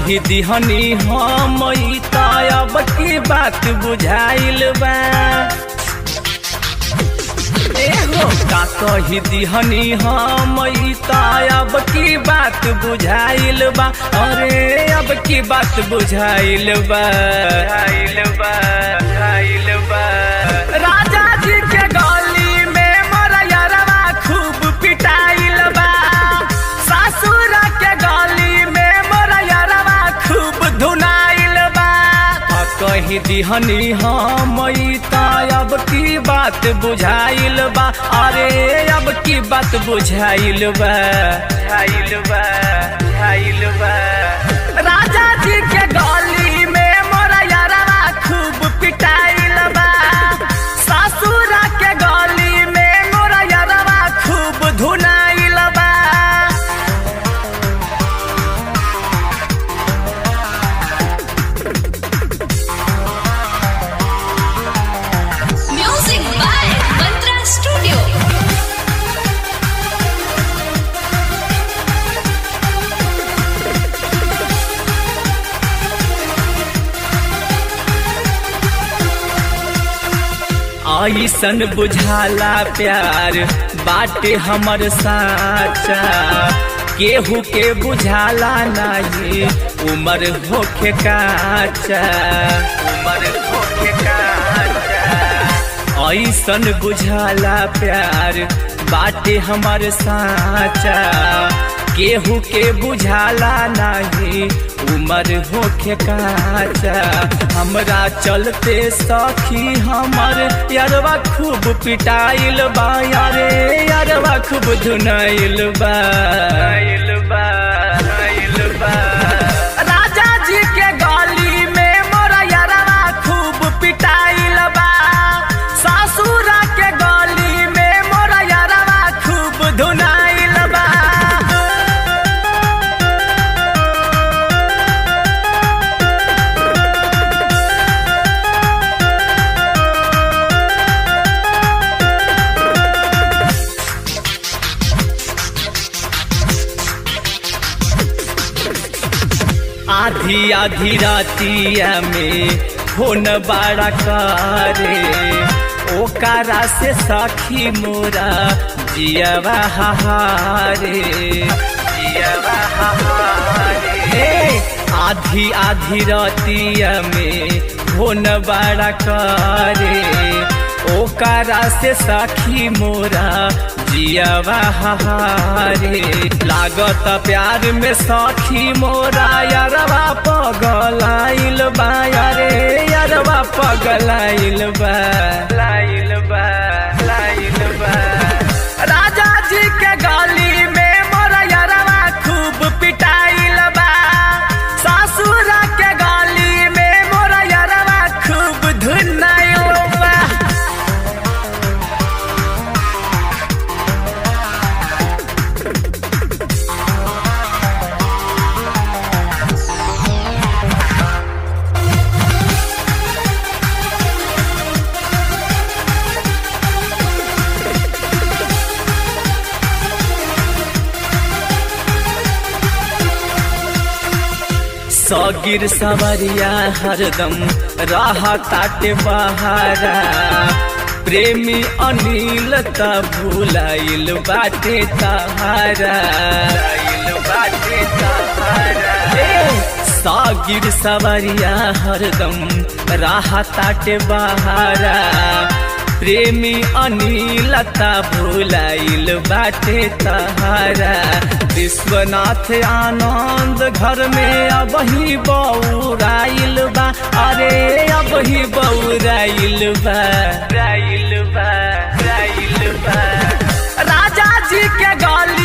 कही दिहनी हम ई त अब की बात बुझाइल बा एहो का कही दिहनी हम ई त अब की बात बुझाइल बा अरे अब की बात बुझाइल बा बुझाइल बा बुझाइल बा राजा जी के गली में मोर यरवा खूब पिटाइल बा सासुर के गली में मोर यरवा खूब धुनाइल बा आ कही दिहनी हम ई त अब की बात बुझाइल बा अरे अब की बात बुझाइल बा बुझाइल बा बुझाइल बा राजा जी के गली में मोर यरवा खूब पिटाइल बा सासुर के गली में मोर यरवा खूब धुनाइल बा Music by Mantra Studio. ऐसन बुझाला प्यार बाटे हमर साचा केहू के बुझाला नहीं उमर होखे काचा उमर होखे काचा ऐसन बुझाला प्यार बाटे हमर साचा केहू के बुझाला नहीं उमर होखे काचा हमरा चलते सखी हमर यारवा खूब पिटाइल बा यारे यारवा खूब धुनाइल बा बा बा राजा जी के गली में मोर यारवा खूब पिटाइल बा सासुरा के गली में मोर यारवा खूब धुनाइल बा आधी आधी रातिया में फोन बड़ा करे ओकारा से सखी मोरा जियवा हारे जियवा हारे आधी आधी रातिया में फोन बड़ा करे ओकारा से सखी मोरा जियवा हारे लागत प्यार में सखी मोरा यारवा पगलाइल बा यारे यारवा पगलाइल बा लाइल बा लाइल बा राजा जी के गली में मोरा यारवा खूब पिटाइल बा सासुर के गली में मोरा यारवा खूब धुनाइल बा सगिर सवरिया हरदम राह ताटे बहारा प्रेमी अनिल त भुलाइल बाटे तहारा बाटे तहारा सागिर सवरिया हरदम राह ताटे बहारा प्रेमी अनिल त भुलाइल बाटे तहारा विश्वनाथ आनंद घर में अब ही बौराइल बा अरे अब ही बौराइल बा राइल बा राइल बा राजा जी के गली